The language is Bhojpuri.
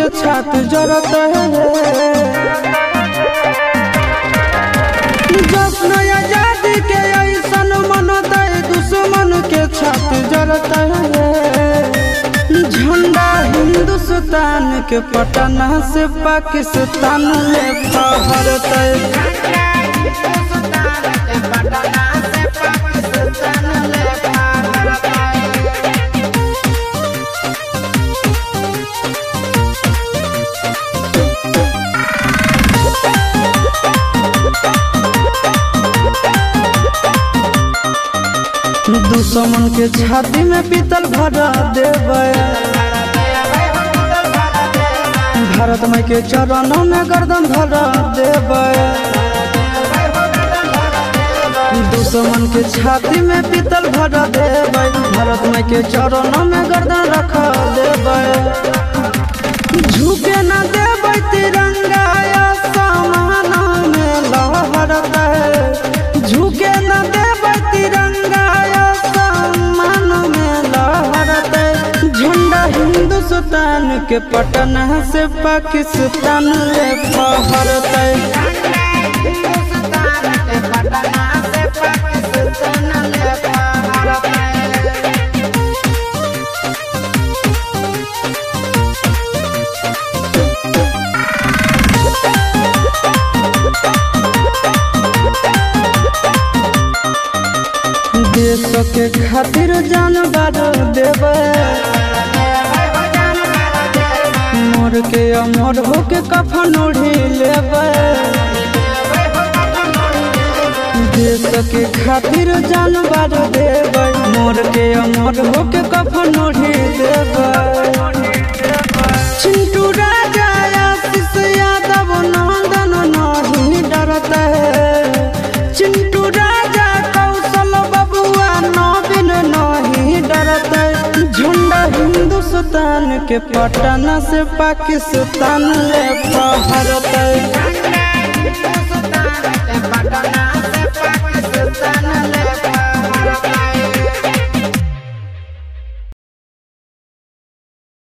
छात जरत है जश्न आजादी के ऐसन मनत दुश्मन के छात जरत है झंडा हिंदुस्तान के पटना से पाकिस्तान ले फहरत दुश्मन के छाती में पीतल भरा देवे भारत माई के चरणों में गर्दन धरा देवे दुश्मन के छाती में पीतल भरा देवे भारत माई के चरणों में गर्दन रखा देवे झुके न देवे तिरंगा आसमान में लहरत है झुके न देवे तिरंगा आसमान में लहरत है झंडा हिंदुस्तान के पटना से पाकिस्तान ले फहरत है देश के खातिर जानवर देवे मोर के अमर होके कफन ओढ़ी लेवे देश के खातिर जानवर देवे मोर के अमर होके कफन ओढ़ी देवे चिंटू राजा आशीष यादव नंदन नहीं डरता है चिंटू राजा कौशल बबुआ नवीन नहीं डरता है झंडा हिंदुस्तान के पटना से पाकिस्तान ले फहरत है पटना से पाकिस्तान ले